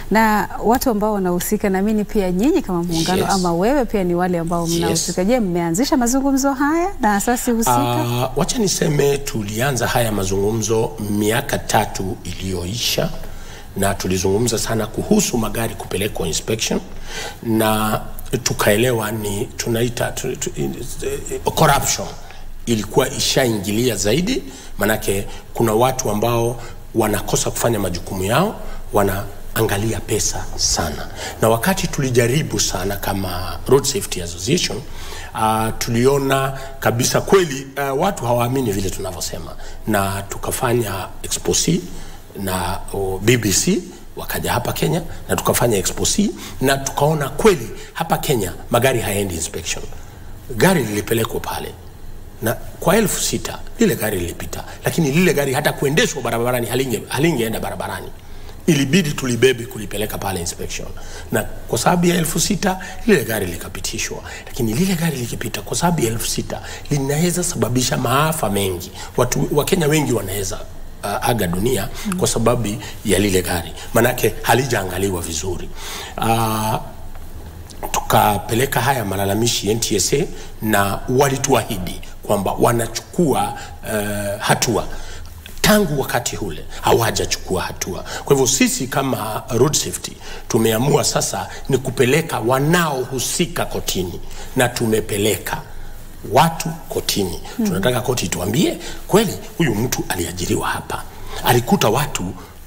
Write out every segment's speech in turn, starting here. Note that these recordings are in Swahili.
Na watu ambao wanahusika, naamini pia nyinyi kama muungano Yes. ama wewe pia ni wale ambao mnahusika. Je, mmeanzisha mazungumzo haya na asasi husika? Ah, wacha niseme tulianza haya mazungumzo miaka tatu iliyoisha na tulizungumza sana kuhusu magari kupelekwa inspection na tukaelewa ni tunaita tu, tu, eh, corruption ilikuwa ishaingilia zaidi, manake kuna watu ambao wanakosa kufanya majukumu yao, wanaangalia pesa sana, na wakati tulijaribu sana kama Road Safety Association uh, tuliona kabisa kweli uh, watu hawaamini vile tunavyosema, na tukafanya expose na uh, BBC wakaja hapa Kenya na tukafanya expose na tukaona kweli hapa Kenya magari hayaendi inspection. Gari lilipelekwa pale na kwa elfu sita lile gari lilipita, lakini lile gari hata kuendeshwa barabarani halinge halingeenda barabarani, ilibidi tulibebe kulipeleka pale inspection, na kwa sababu ya elfu sita lile gari likapitishwa. Lakini lile gari likipita, kwa sababu ya elfu sita linaweza sababisha maafa mengi. Watu Wakenya wengi wanaweza uh, aga dunia mm. kwa sababu ya lile gari, manake halijaangaliwa vizuri uh, tukapeleka haya malalamishi NTSA na walituahidi kwamba wanachukua uh, hatua tangu wakati ule hawajachukua hatua. Kwa hivyo sisi kama road safety tumeamua sasa ni kupeleka wanaohusika kotini, na tumepeleka watu kotini. Mm. Tunataka koti tuambie kweli huyu mtu aliajiriwa hapa, alikuta watu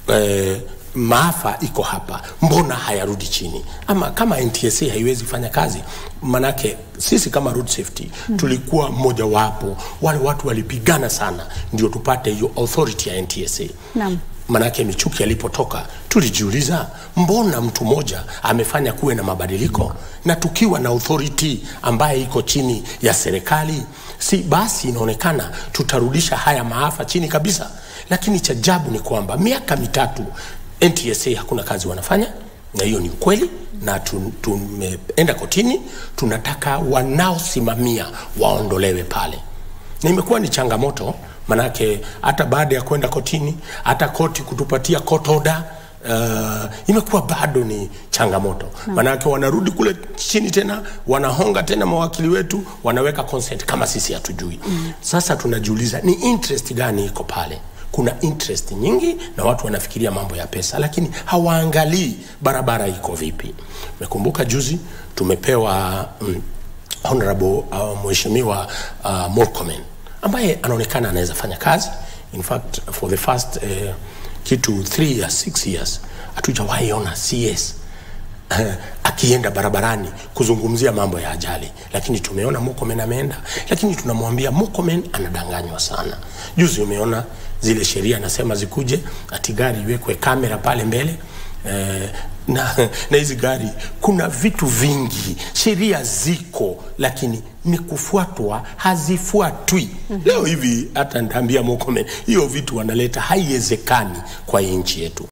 eh, maafa iko hapa, mbona hayarudi chini? Ama kama NTSA haiwezi fanya kazi, manake sisi kama road safety mm. tulikuwa mmojawapo wale watu walipigana sana ndio tupate hiyo authority ya NTSA. Naam. Manake Michuki alipotoka tulijiuliza, mbona mtu mmoja amefanya kuwe na mabadiliko, na tukiwa na authority ambaye iko chini ya serikali, si basi inaonekana tutarudisha haya maafa chini kabisa. Lakini cha ajabu ni kwamba miaka mitatu NTSA hakuna kazi wanafanya, na hiyo ni ukweli, na tu- tumeenda kotini, tunataka wanaosimamia waondolewe pale, na imekuwa ni changamoto manake hata baada ya kwenda kotini, hata koti kutupatia court order uh, imekuwa bado ni changamoto manake wanarudi kule chini tena wanahonga tena mawakili wetu wanaweka consent kama sisi hatujui mm. Sasa tunajiuliza ni interest gani iko pale? Kuna interest nyingi na watu wanafikiria mambo ya pesa, lakini hawaangalii barabara iko vipi. Mekumbuka juzi tumepewa mm, honorable uh, mheshimiwa uh, Murkomen ambaye anaonekana anaweza fanya kazi. In fact for the first uh, kitu 3 years 6 years hatujawahi ona CS uh, akienda barabarani kuzungumzia mambo ya ajali, lakini tumeona Murkomen ameenda, lakini tunamwambia Murkomen anadanganywa sana. Juzi umeona zile sheria anasema zikuje, ati gari iwekwe kamera pale mbele eh, na, na hizi gari kuna vitu vingi, sheria ziko, lakini ni kufuatwa, hazifuatwi. mm-hmm. Leo hivi hata ndaambia Murkomen, hiyo vitu wanaleta haiwezekani kwa hii nchi yetu.